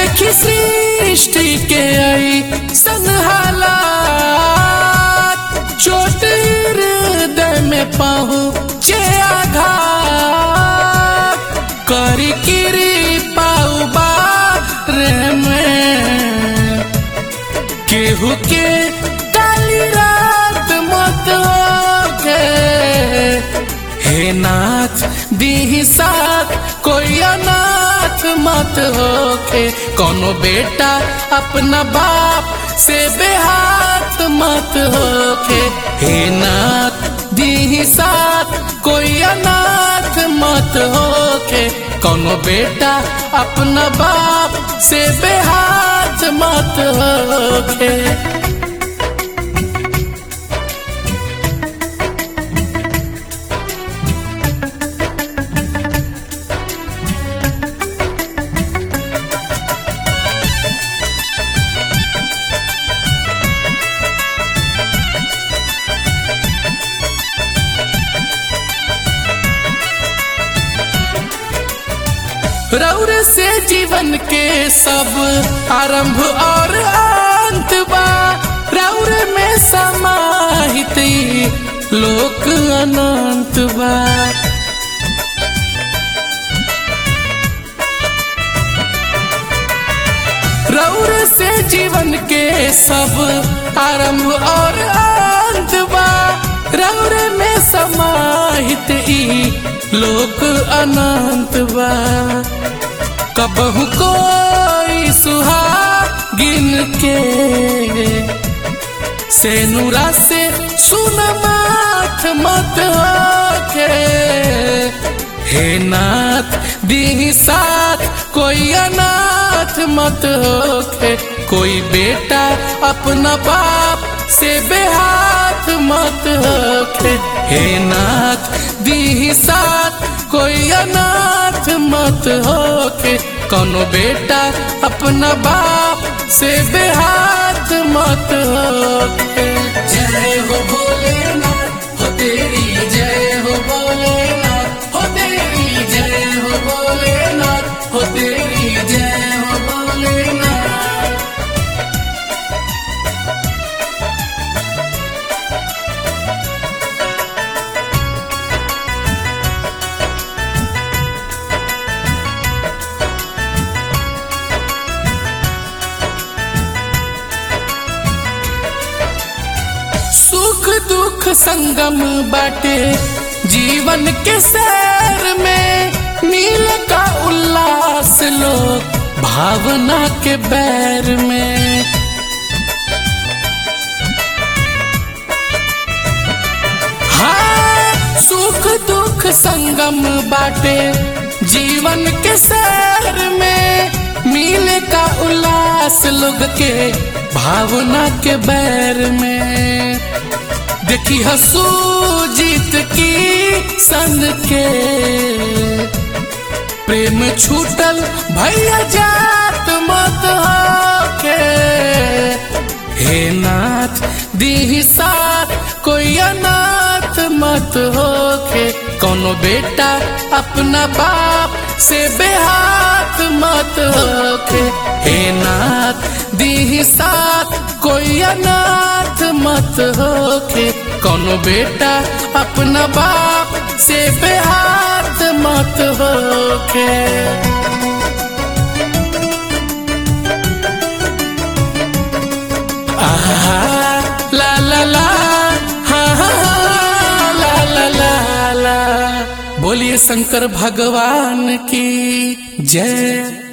देखी सृष्टि के आई हालात चोट हृदय में पहुँचे आघात करी किरी पाऊ बारे में केहू के काली रात मत होके हे नाथ दीही साथ कोई अनाथ मत होके कोनो बेटा अपना बाप से बेहाथ मत होके हे नाथ दीही साथ कोई अनाथ मत होके कोनो बेटा अपना बाप से बेहाथ मत होके रौर से जीवन के सब आरंभ और अंत बा रौर में समाहित ई लोक अनंत बा रौर से जीवन के सब आरंभ और अंत बा रौर में समाहित ई लोक अनंत बा कबहू कोई सुहागिन के से नूरा से सुन माथ मत होके हे नाथ दी साथ कोई अनाथ मत होके कोई बेटा अपना बाप से बेहाथ मत होके हे नाथ दी साथ कोई अनाथ मत होके कोनो बेटा अपना बाप से बेहाथ मत होके जय हो भोलेनाथ हो तेरी जय हो भोलेनाथ हो तेरी जय हो भोलेनाथ हो तेरी जय हो भोलेनाथ सुख दुख संगम बाटे जीवन के सैर में नील का उल्लास लोग भावना के बैर में हाँ सुख दुख संगम बाटे जीवन के सैर में मील का उल्लास लोग के भावना के बैर में देखी हसू जीत की सन के प्रेम छूटल भैया जात मत होके हे नाथ दी साथ कोई अनाथ मत होके कोनो बेटा अपना बाप से बेहाथ मत होके हे नाथ दी साथ कोई अनाथ मत होके कोनो बेटा अपना बाप से बेहाथ मत होके आहा, ला ला ला हा, हा, हा, ला ला ला ला बोलिए शंकर भगवान की जय